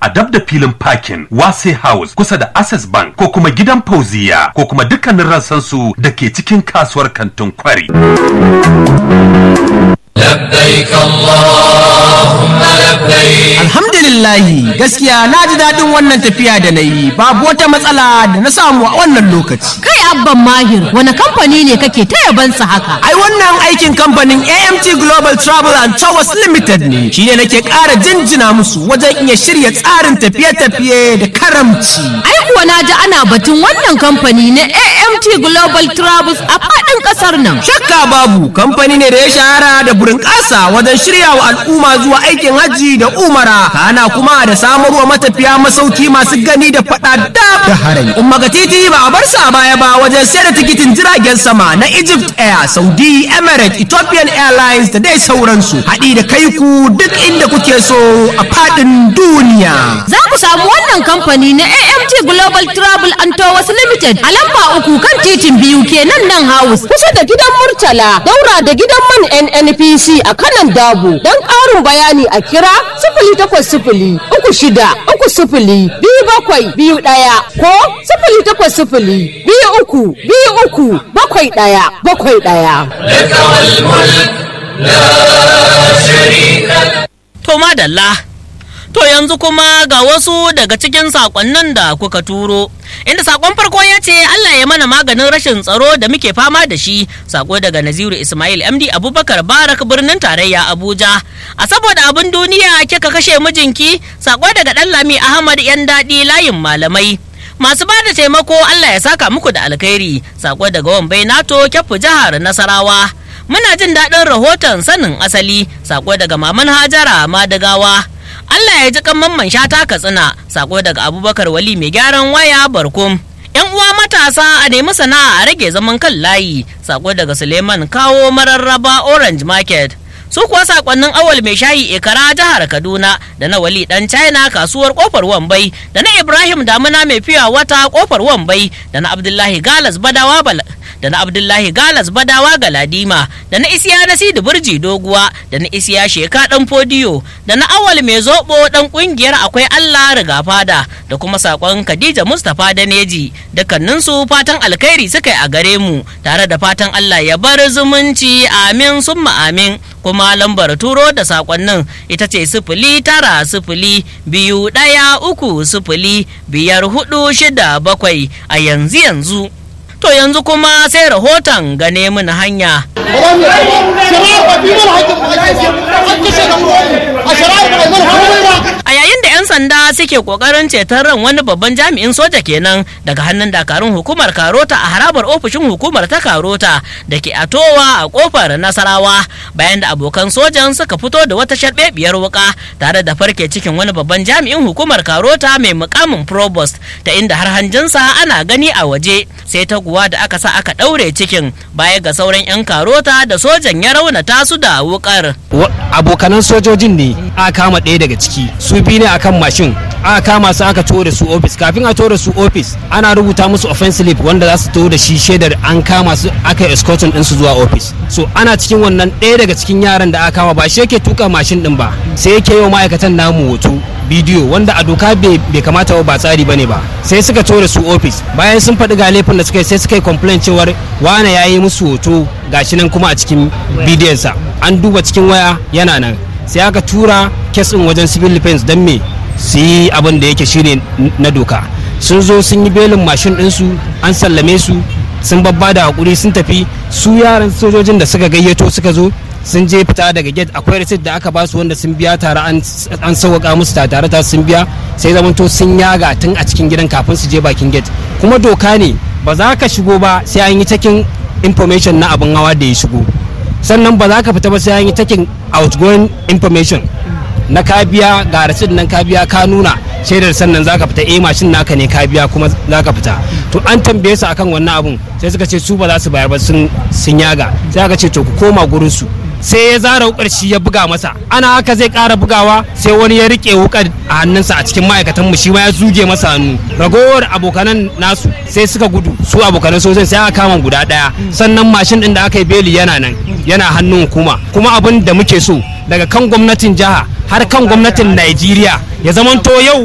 a dab da filin parking Wase House kusa da Access Bank ko kuma gidan Fauziya ko kuma dukkanin rassansu da ke cikin kasuwar kantin kwari. لبيك اللهم لبيك Alhamdulillahi gaskiya na ji daɗin wannan tafiya da na yi babu wata matsala da na samu a wannan lokaci. Kai abban mahir wani kamfani ne kake ta yabansa haka? Ai wannan aikin kamfanin AMT Global Travel and Tours Limited ne shi ne nake ƙara jinjina musu wajen iya shirya tsarin tafiye-tafiye da karamci. Ai kuwa na ji ana batun wannan kamfani na AMT Global Travels a faɗin ƙasar nan. Shakka babu kamfani ne da ya shahara da burin ƙasa wajen shirya wa al'umma zuwa aikin hajji da umara kana kuma da samarwa matafiya masauki masu gani da faɗa da da harami. Umma ga titi ba a bar sa baya ba wajen sayar da tikitin jiragen sama na Egypt Air, Saudi, Emirates, Ethiopian Airlines da dai sauransu. Haɗi da kai ku duk inda kuke so a faɗin duniya. Za ku samu wannan kamfani na AMT Global Travel and Tours Limited a lamba uku kan titin biyu kenan nan house kusa da gidan Murtala daura da gidan man NNPC a kanan Dabo. Don ƙarin bayani a kira sifili takwas sifili uku shida uku sifili biyu bakwai biyu ɗaya ko sifili takwas sifili biyu uku biyu uku bakwai ɗaya bakwai ɗaya. لك والملك لا شريك لك To madalla, to yanzu kuma ga wasu daga cikin saƙonnin da kuka turo. Inda saƙon farko ya ce Allah ya mana maganin rashin tsaro da muke fama da shi, saƙo daga Naziru Ismail MD Abubakar Barak birnin tarayya Abuja. A saboda abin duniya kika kashe mijinki, saƙo daga Ɗanlami Ahmad yan daɗi layin malamai. Masu ba da taimako Allah ya saka muku da alkhairi, saƙo daga Wambai NATO kyafu jihar Nasarawa. Muna jin daɗin rahoton sanin asali, saƙo daga Maman Hajara Madagawa. Allah ya ji kan mamman shata katsina sako daga abubakar wali mai gyaran waya barkum yan uwa matasa a nemi sana'a a rage zaman kan layi sako daga suleiman kawo mararraba orange market su kuwa sakonnin awal mai shayi ikara jihar kaduna da na wali dan china kasuwar kofar wambai da na ibrahim damuna mai fiya wata kofar wambai da na abdullahi galas badawa bala da na abdullahi galas badawa galadima da na isiya na sidi burji doguwa da na isiya sheka dan fodiyo da na awal mai zobo dan kungiyar akwai allah riga fada da kuma sakon khadija mustapha daneji dukkaninsu fatan alkhairi suka yi a gare mu tare da fatan allah ya bar zumunci amin summa amin kuma lambar turo da sakonnin ita ce sifili tara sifili biyu ɗaya uku sifili biyar hudu shida bakwai a yanzu yanzu to yanzu kuma sai rahoton gane mun hanya a yayin da 'yan sanda suke kokarin ceton ran wani babban jami'in soja kenan daga hannun dakarun hukumar karota a harabar ofishin hukumar ta karota da ke atowa a kofar nasarawa bayan da abokan sojan suka fito da wata sharbebiyar wuka tare da farke cikin wani babban jami'in hukumar karota mai mukamin provost ta inda har hanjinsa ana gani a waje sai ta guwa da aka sa aka daure cikin baya ga sauran 'yan karota da sojan ya raunata su da wukar abokanan sojojin ne aka kama ɗaya daga ciki su biyu ne akan mashin aka kama su aka to da su ofis kafin a to da su ofis ana rubuta musu offense slip wanda za su to da shi shaidar an kama su aka escorting din su zuwa ofis so ana cikin wannan ɗaya daga cikin yaran da aka kama ba shi yake tuka mashin din ba sai yake yi wa ma'aikatan namu hoto bidiyo wanda a doka bai kamata ba tsari bane ba sai suka to da su ofis bayan sun faɗi ga laifin da suka yi sai suka yi complain cewar wane ya yi musu hoto gashi nan kuma a cikin bidiyonsa an duba cikin waya yana nan sai aka tura kes ɗin wajen civil defense don me su yi abin da yake shine na doka sun zo sun yi belin mashin ɗinsu an sallame su sun babba da hakuri sun tafi su yaran sojojin da suka gayyato suka zo sun je fita daga gate akwai receipt da aka basu wanda sun biya tare an sauwaka musu tare ta sun biya sai zamanto sun yaga tun a cikin gidan kafin su je bakin gate kuma doka ne ba za ka shigo ba sai an yi taking information na abin hawa da ya shigo sannan ba za ka fita ba sai an yi taking outgoing information na ka biya ga receipt nan ka biya ka nuna shaidar sannan za ka fita eh mashin naka ne ka biya kuma za ka fita to an tambaye su akan wannan abun sai suka ce su ba za su bayar ba sun yaga sai aka ce to ku koma gurin su sai ya zara wukar shi ya buga masa ana haka zai kara bugawa sai wani ya rike wukar a hannunsa a cikin ma'aikatan mu shi ma ya zuge masa hannu ragowar abokanan nasu sai suka gudu su abokanan sojan sai aka kama guda daya sannan mashin din da aka yi beli yana nan yana hannun hukuma kuma abin da muke so daga kan gwamnatin jiha har kan gwamnatin Najeriya ya zamanto yau